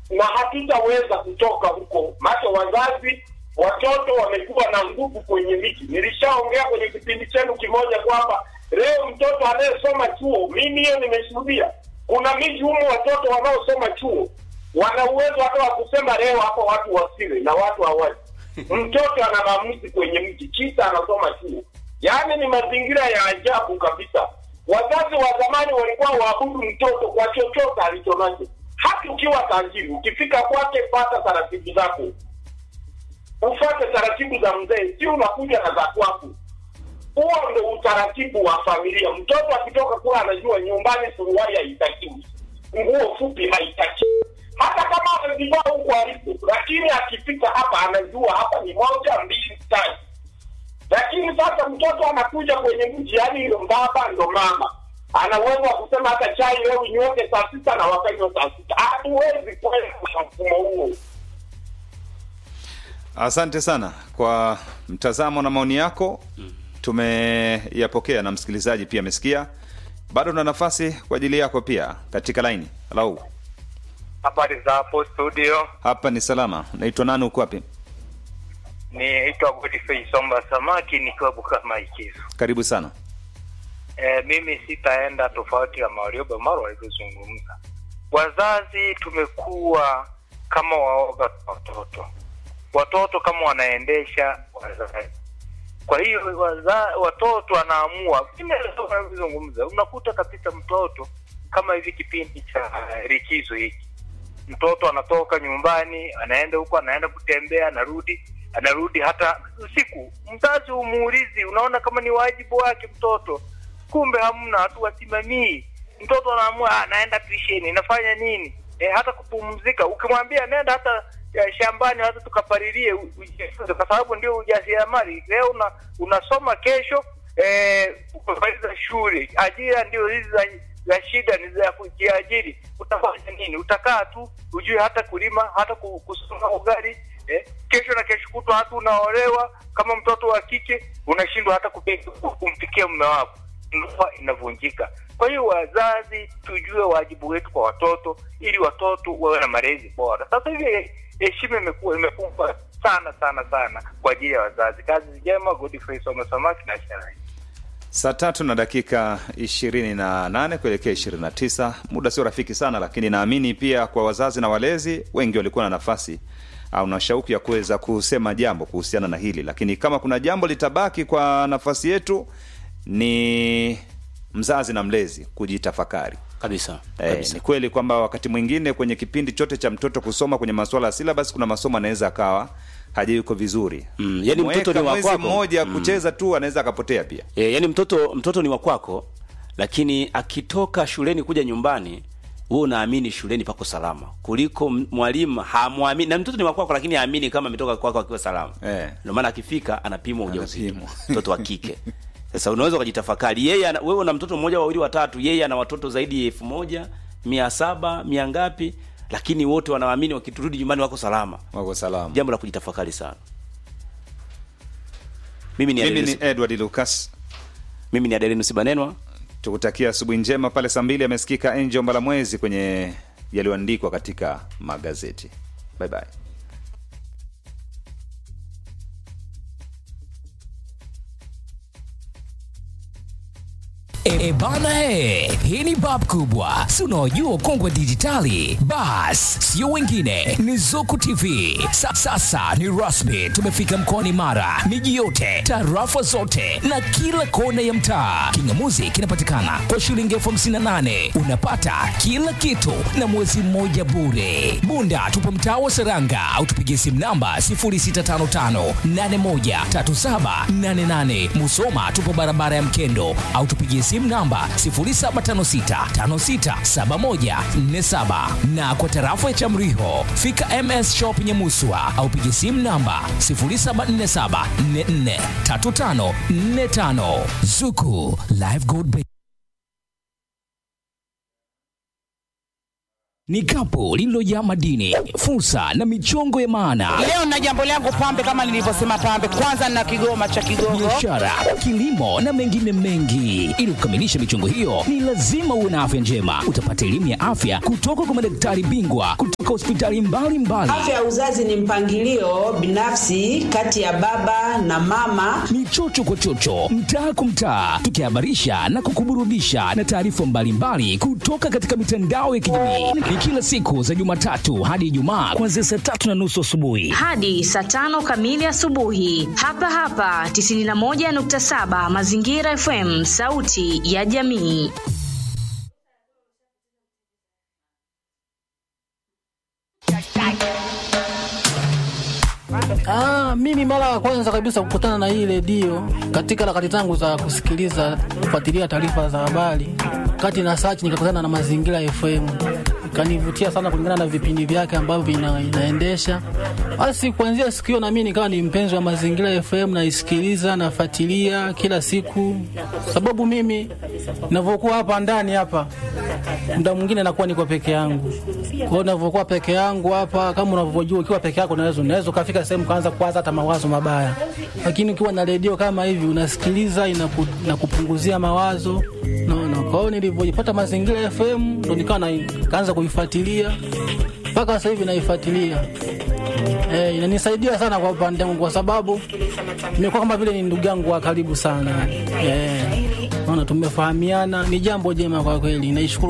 na hatutaweza kutoka huko, maana wazazi watoto wamekuwa na nguvu kwenye miji. Nilishaongea kwenye kipindi chenu kimoja kwamba leo mtoto anayesoma chuo, mimi hiyo nimeshuhudia, kuna miji humo watoto wanaosoma chuo wana uwezo hata wa kusema leo hapo watu wasile na watu hawaji. Mtoto ana maamuzi kwenye mji, kisa anasoma chuo. Yaani ni mazingira ya ajabu kabisa. Wazazi wa zamani walikuwa waabudu mtoto kwa chochote alichonacho, hata ukiwa tajiri, ukifika kwake, pata taratibu zako, ufate taratibu za mzee, sio unakuja na za kwako. Huo ndo utaratibu wa familia. Mtoto akitoka kula anajua nyumbani suruali haitakiwi, nguo fupi haitakiwi, hata kama amezivaa huko alipo, lakini akifika hapa anajua hapa ni moja mbili tatu. Lakini sasa mtoto anakuja kwenye mji, yani ndo baba ndo mama, ana uwezo wa kusema hata chai leo inyweke saa sita na wakanywa saa sita. Hatuwezi kwenda kwa mfumo huo. Asante sana kwa mtazamo na maoni yako, tumeyapokea na msikilizaji pia amesikia. Bado na nafasi kwa ajili yako pia katika laini. Hello. Habari za hapo studio, Hapa ni salama. Naitwa nani, uko wapi? niitwa Godfrey Somba Samaki nikiwa Bukama Ikizo. Karibu sana. E, mimi sitaenda tofauti ya Mario Maro walivyozungumza. Wazazi tumekuwa kama waoga kwa watoto, watoto kama wanaendesha wazazi. Kwa hiyo waza, watoto wanaamua vile wanavyozungumza. Unakuta kabisa mtoto kama hivi kipindi cha likizo hiki mtoto anatoka nyumbani anaenda huko anaenda kutembea anarudi anarudi hata usiku mzazi umuulizi unaona kama ni wajibu wake mtoto kumbe hamna hatuwasimamii mtoto anaamua "Ah, naenda tuisheni nafanya nini e, hata kupumzika ukimwambia nenda hata ya, shambani hata tukapalilie u- ujifunze kwa sababu ndio ujasiriamali leo una, unasoma kesho eh, umemaliza shule ajira ndio hizi za za shida ni za kujiajiri utafanya nini utakaa tu ujue hata kulima hata ku- kusoma ugali eh, kesho na kesho kutwa hata unaolewa kama mtoto wa kike unashindwa hata kupe- kumpikia mume wako ndoa inavunjika kwa hiyo wazazi tujue wajibu wetu kwa watoto ili watoto wawe na malezi bora sasa hivi heshima imekuwa imekuwa sana sana sana kwa ajili ya wazazi kazi njema Godfrey Soma Samaki na Sharai Saa tatu na dakika ishirini na nane kuelekea ishirini na tisa. Muda sio rafiki sana, lakini naamini pia kwa wazazi na walezi wengi walikuwa na nafasi au na shauku ya kuweza kusema jambo kuhusiana na hili, lakini kama kuna jambo litabaki kwa nafasi yetu ni mzazi na mlezi kujitafakari. kabisa Eh, kabisa ni kweli kwamba wakati mwingine kwenye kipindi chote cha mtoto kusoma kwenye masuala ya silabasi, kuna masomo anaweza akawa hajayuko vizuri Mm, yani mtoto Mweka ni wa mwezi kwako. mmoja Mm. kucheza tu anaweza akapotea pia. e, yani mtoto mtoto ni wa kwako lakini akitoka shuleni kuja nyumbani wewe unaamini shuleni pako salama kuliko m- mwalimu hamwamini na mtoto ni wa kwako lakini haamini kama ametoka kwako akiwa salama Eh. ndio maana akifika anapimwa ujauzito Anapimwa. mtoto wa kike sasa unaweza ukajitafakari yeye ana, wewe una mtoto mmoja wawili watatu yeye ana watoto zaidi ya elfu moja mia saba mia ngapi lakini wote wanaamini wakiturudi nyumbani wako salama Wako salama. jambo la kujitafakari sana mimi ni Mimi Adelis- ni Edward Lucas, mimi ni Adelinus Banenwa tukutakia asubuhi njema. Pale saa mbili amesikika Angel Mbalamwezi kwenye yaliyoandikwa katika magazeti. Bye bye. E, e bana he, hii ni bab kubwa, si unaojua ukongwe wa dijitali? Bas, sio wengine, ni Zuku TV. Sa, sasa ni rasmi, tumefika mkoani Mara, miji yote, tarafa zote na kila kona ya mtaa. Kingamuzi kinapatikana kwa shilingi elfu hamsini na nane unapata kila kitu na mwezi mmoja bure. Bunda tupo mtaa wa Seranga au tupigie simu namba 0655813788. Musoma tupo barabara ya Mkendo au tupigie simu namba 0756567147 na kwa tarafa ya Chamriho fika MS Shop Nyamuswa au pigie simu namba 0747443545 Zuku Live Gold Bank. ni kapu lililojaa madini, fursa na michongo ya maana, Leo na jambo langu pambe, kama nilivyosema pambe, kwanza na kigoma cha Kigogo. biashara, kilimo na mengine mengi. Ili kukamilisha michongo hiyo, ni lazima uwe na afya njema. Utapata elimu ya afya kutoka kwa madaktari bingwa kutoka hospitali mbalimbali. Afya ya uzazi ni mpangilio binafsi kati ya baba na mama. ni chocho kwa chocho, mtaa kwa mtaa, tukihabarisha na kukuburudisha na taarifa mbalimbali kutoka katika mitandao ya kijamii. Ni kila siku za Jumatatu hadi Ijumaa kuanzia saa tatu na nusu asubuhi. hadi saa tano kamili asubuhi hapa hapa 91.7 Mazingira FM, sauti ya jamii. Ah, mimi mara ya kwanza kabisa kukutana na hii redio katika harakati zangu za kusikiliza kufuatilia taarifa za habari, kati na search nikakutana na Mazingira FM, ikanivutia sana kulingana na vipindi vyake ambavyo ina, inaendesha. Basi kuanzia siku hiyo na mimi nikawa ni mpenzi wa Mazingira FM, naisikiliza nafuatilia kila siku, sababu mimi ninavyokuwa hapa ndani hapa muda mwingine nakuwa niko peke yangu. Kwa hiyo ninavyokuwa peke yangu hapa, kama unavyojua, ukiwa peke yako unaweza unaweza ukafika sehemu kaanza kuwaza hata mawazo mabaya, lakini ukiwa na redio kama hivi unasikiliza, inaku, inakupunguzia mawazo naona. Kwa hiyo nilivyojipata Mazingira FM ndo nikawa na- kaanza kuifuatilia mpaka sasa hivi naifuatilia. Eh, inanisaidia sana kwa upande wangu kwa sababu nimekuwa kama vile ni ndugu yangu wa karibu sana. Eh, naona tumefahamiana, ni jambo jema kwa kweli. Naishukuru